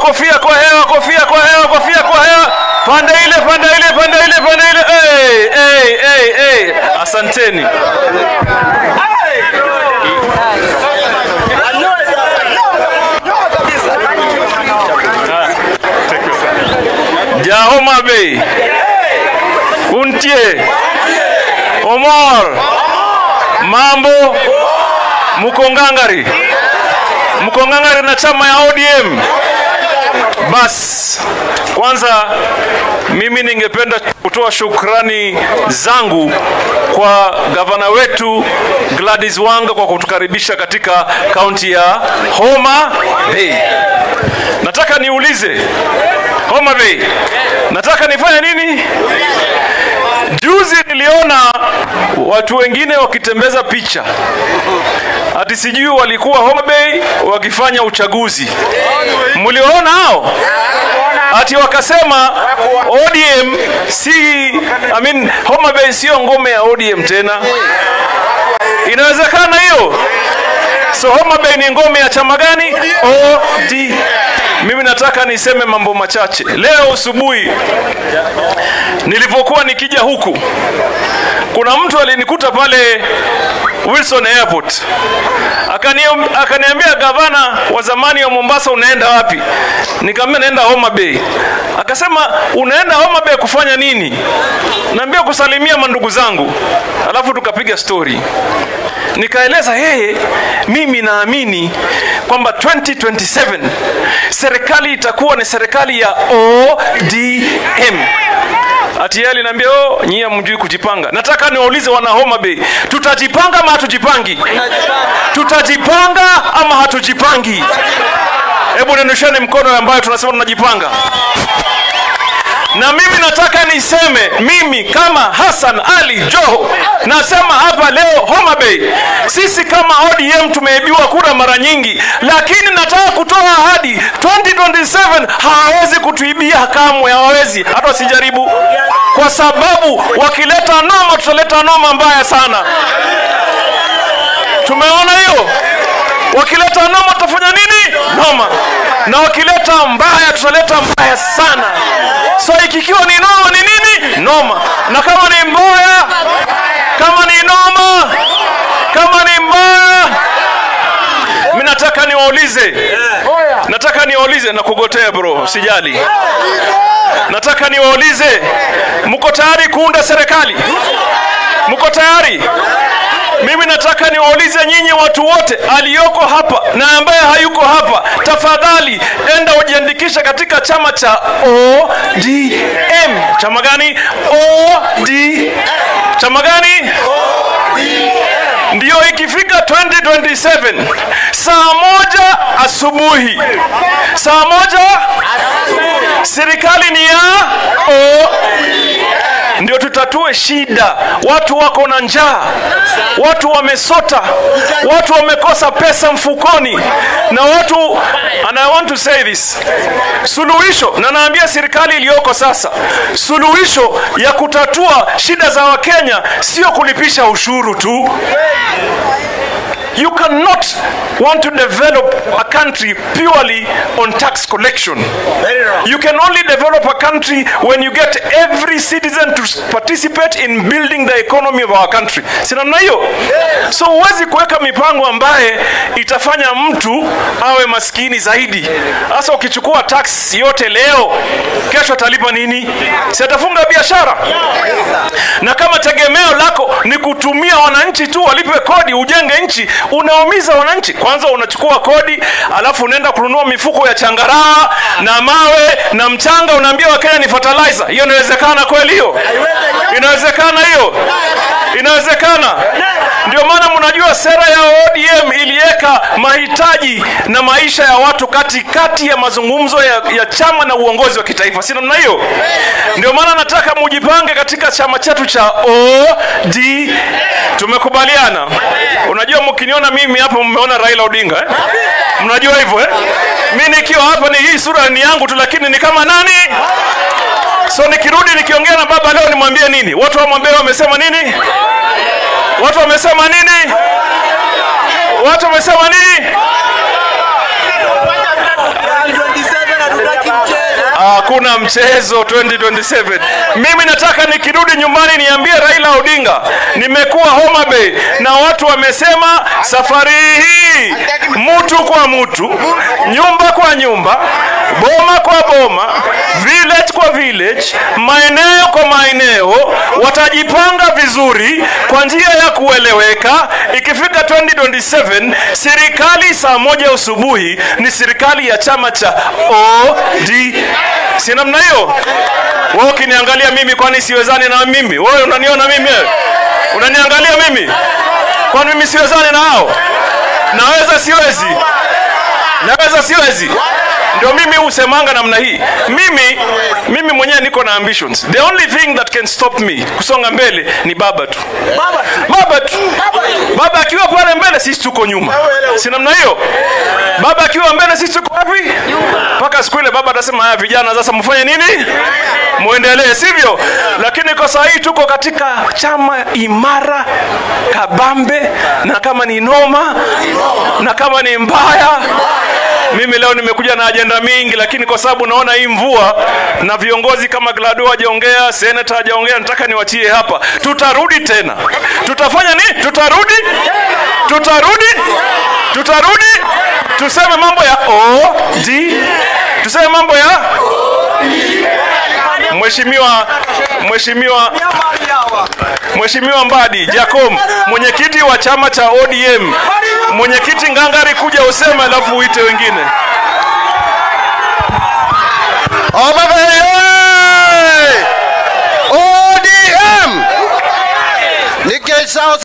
kofia kwa hewa, kofia kwa hewa, kofia kwa hewa. Pande ile, pande ile, pande ile, pande ile. Hey, hey, hey, hey. Asanteni. Jahoma Bay. Kuntie. Omor. Mambo. Mkongangari. Mkongangari na chama ya ODM. Bas, kwanza mimi ningependa kutoa shukrani zangu kwa gavana wetu Gladys Wanga kwa kutukaribisha katika kaunti ya Homa Bay. Nataka niulize Homa Bay, nataka nifanye nini? Juzi niliona watu wengine wakitembeza picha ati sijui walikuwa Homa Bay wakifanya uchaguzi. Mliwaona hao? Ati wakasema ODM si I mean, Homa Bay sio ngome ya ODM tena. Inawezekana hiyo? So Homa Bay ni ngome ya chama gani? OD. Mimi nataka niseme mambo machache. Leo asubuhi nilivyokuwa nikija huku, kuna mtu alinikuta pale Wilson Airport Akani- akaniambia, gavana wa zamani wa Mombasa, unaenda wapi? Nikamwambia naenda Homa Bay. Akasema unaenda Homa Bay kufanya nini? Naambia kusalimia mandugu zangu, alafu tukapiga story nikaeleza yeye, mimi naamini kwamba 2027 serikali itakuwa ni serikali ya ODM. Ati yeye aliniambia oh, nyie hamjui kujipanga. Nataka niwaulize wana Homa Bay, tutajipanga ama hatujipangi? Tutajipanga ama hatujipangi? Hebu nenosheni mkono ambayo tunasema tunajipanga na mimi nataka niseme mimi kama Hassan Ali Joho nasema hapa leo Homa Bay, sisi kama ODM tumeibiwa kura mara nyingi, lakini nataka kutoa ahadi 2027 hawawezi kutuibia kamwe, hawawezi hata wasijaribu, kwa sababu wakileta noma tutaleta noma mbaya sana. Tumeona hiyo, wakileta noma tutafanya nini? Noma, na wakileta mbaya tutaleta mbaya sana. So ikikiwa ni noma ni nini? Noma, na kama ni mbaya, kama ni noma, kama ni mbaya, mi nataka niwaulize, nataka niwaulize na kugotea bro, sijali. Nataka niwaulize, mko tayari kuunda serikali? Mko tayari? Mimi nataka niwaulize nyinyi watu wote aliyoko hapa na ambaye hayuko hapa, tafadhali enda ujiandikishe katika chama cha ODM. Chama gani? OD. Chama gani? Ndiyo, ikifika 2027 saa moja asubuhi, saa moja serikali ni ya O ndio tutatue shida. Watu wako na njaa, watu wamesota, watu wamekosa pesa mfukoni, na watu and I want to say this, suluhisho na naambia serikali iliyoko sasa, suluhisho ya kutatua shida za Wakenya sio kulipisha ushuru tu. You cannot want to develop a country purely on tax collection. You can only develop a country when you get every citizen to participate in building the economy of our country. Si namna hiyo? So huwezi kuweka mipango ambaye itafanya mtu awe maskini zaidi. Sasa ukichukua tax yote leo, kesho atalipa nini? Si atafunga biashara? Na kama tegemeo lako ni kutumia wananchi tu walipe kodi ujenge nchi, unaumiza wananchi. Kwanza unachukua kodi, alafu unaenda kununua mifuko ya changaraa na mawe na mchanga, unaambia Wakenya ni fertilizer. Hiyo inawezekana kweli? Hiyo inawezekana? Hiyo inawezekana? Ndio maana mnajua sera ya ODM iliweka mahitaji na maisha ya watu katikati ya mazungumzo ya, ya chama na uongozi wa kitaifa, si namna hiyo? Ndio maana nataka mujipange katika chama chetu cha OD. Tumekubaliana. Unajua, mkiniona mimi hapa mmeona Raila Odinga eh? Mnajua hivyo eh? Mi nikiwa hapa ni hii sura ni yangu tu, lakini ni kama nani? So nikirudi nikiongea na baba leo nimwambie nini? Watu wamwambie wamesema nini? Watu wamesema nini? Watu wamesema nini? hakuna mchezo 2027. Mimi nataka nikirudi nyumbani niambie Raila Odinga, nimekuwa Homa Bay na watu wamesema safari hii mtu kwa mtu, nyumba kwa nyumba, boma kwa boma, village kwa village, maeneo kwa maeneo, watajipanga vizuri kwa njia ya kueleweka. Ikifika 2027 serikali saa moja asubuhi ni serikali ya chama cha OD. Si namna hiyo? Wewe ukiniangalia mimi, kwani siwezani na mimi? Wewe unaniona mimi? wewe? Unaniangalia mimi? Kwani mimi siwezani na hao? Naweza siwezi? Naweza siwezi? Ndio mimi husemanga namna hii. Mimi mimi mwenyewe niko na ambitions. The only thing that can stop me kusonga mbele ni baba tu. Baba tu. Baba akiwa pale mbele, sisi tuko nyuma. Si namna hiyo? Baba akiwa mbele, sisi tuko wapi? Mpaka siku ile baba atasema, haya vijana, sasa mfanye nini? Muendelee, sivyo? Lakini kwa saa hii tuko katika chama imara kabambe, na kama ni noma na kama ni mbaya mimi leo nimekuja na ajenda mingi, lakini kwa sababu naona hii mvua na viongozi kama Glado hajaongea, seneta hajaongea, nataka niwachie hapa. Tutarudi tena, tutafanya nini? Tutarudi, tutarudi, tutarudi, tuseme mambo ya OD, tuseme mambo ya Mheshimiwa Mheshimiwa Mheshimiwa Mbadi Jacom, mwenyekiti wa chama cha ODM, mwenyekiti ngangari, kuja useme, alafu uite wengine. Homa Bay oye! ODM! Nikech South